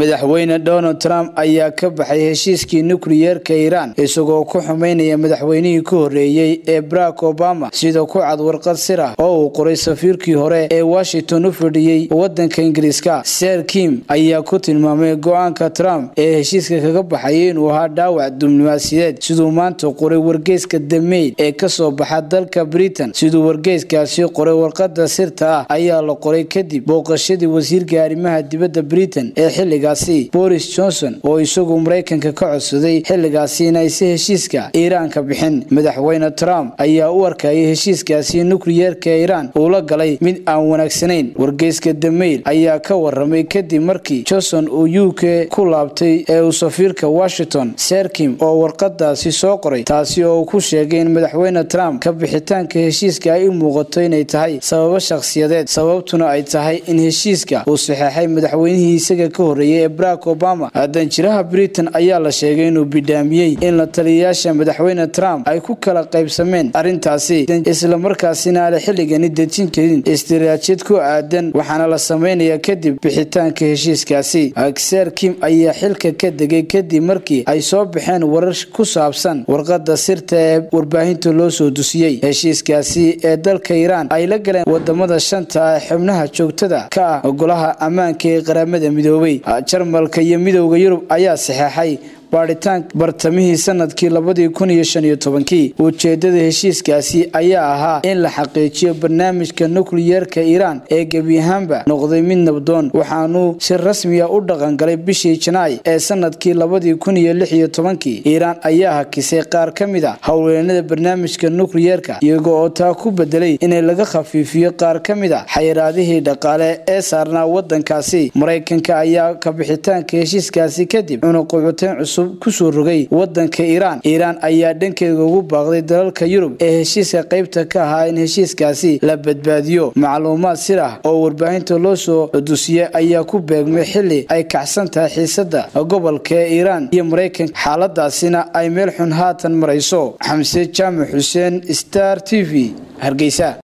madaxweyne donald trump ayaa ka baxay heshiiskii nukliyeerka iiraan isagoo ku xumeynaya madaxweynihii ka horreeyey ee barack obama sida ku cad warqad sir ah oo uu qoray safiirkii hore ee washington u fadhiyey wadanka ingiriiska ser kim ayaa ku tilmaamay go-aanka trump ee heshiiska kaga baxaya inuu ahaa dhaawac diblomaasiyadeed siduu maanta qoray wargeyska the mail ee kasoo baxa dalka britain siduu wargeyskaasi qoray warqada sirta ah ayaa la qoray kadib booqashadii wasiirka arrimaha dibadda britain ee xiligaasi boris johnson oo isagu maraykanka ka codsaday xilligaasi in aysi heshiiska iiraan ka bixin madaxweyne trump ayaa u arkayay heshiiskaasi nukliyeerka iiraan uu la galay mid aan wanaagsanayn wargeyska the mail ayaa ka waramay kadib markii johnson uu u k ku laabtay ee uu safiirka washington serkim oo warqadaasi soo qoray taasi oo uu ku sheegay in madaxweyne trump ka bixitaanka heshiiska ay u muuqato inay tahay sababo shakhsiyadeed sababtuna ay tahay in heshiiska uu saxeexay madaxweynihii isaga ka horreeyay ee barack obama danjiraha britain ayaa la sheegay inuu bidhaamiyey in la taliyayaasha madaxweyne trump ay ku kala qaybsameen arrintaasi islamarkaasina aala xilligani dejin karin istiraajid ku aadan waxaana la samaynayaa kadib bixitaanka heshiiskaasi ser kim ayaa xilka ka degay kadib markii ay soo baxeen warar ku saabsan warqada sirta ee warbaahinta loo soo dusiyey heshiiskaasi ee dalka iiraan ay la galeen wadamada shanta ee xubnaha joogtada ka ah golaha ammaanka ee qaramada midoobay jarmalka iyo midowda yurub ayaa saxeexay baadhitaan bartamihii sanadkii labadii kun iyo shan iyo tobankii ujeedada heshiiskaasi ayaa ahaa in la xaqiijiyo barnaamijka nukliyeerka iiraan ee gebi ahaanba noqday mid nabdoon waxaanuu si rasmiya u dhaqangalay bishii janaay ee sanadkii labadii kun iyo lix iyo tobankii iiraan ayaa hakisay qaar ka mid a howlweynada barnaamijka nukliyeerka iyago oo taa ku bedelay inay laga khafiifiyo qaar ka mid a xayiraadihii dhaqaale ee saarnaa wadankaasi maraykanka ayaa kabixitaanka heshiiskaasi kadib cunuqucuteen cusub kusoo rogay wadanka iiraan iiraan ayaa dhankeeda ugu baaqday dalalka yurub ee heshiiska qaybta ka ahaa in heshiiskaasi la badbaadiyo macluumaad sir ah oo warbaahinta loo soo dusiyay ayaa ku beegmay xili ay kacsan tahay xiisada gobolka ee iiraan iyo maraykanka xaaladaasina ay meel xun haatan marayso xamse jaamac xuseen star t v hargeysa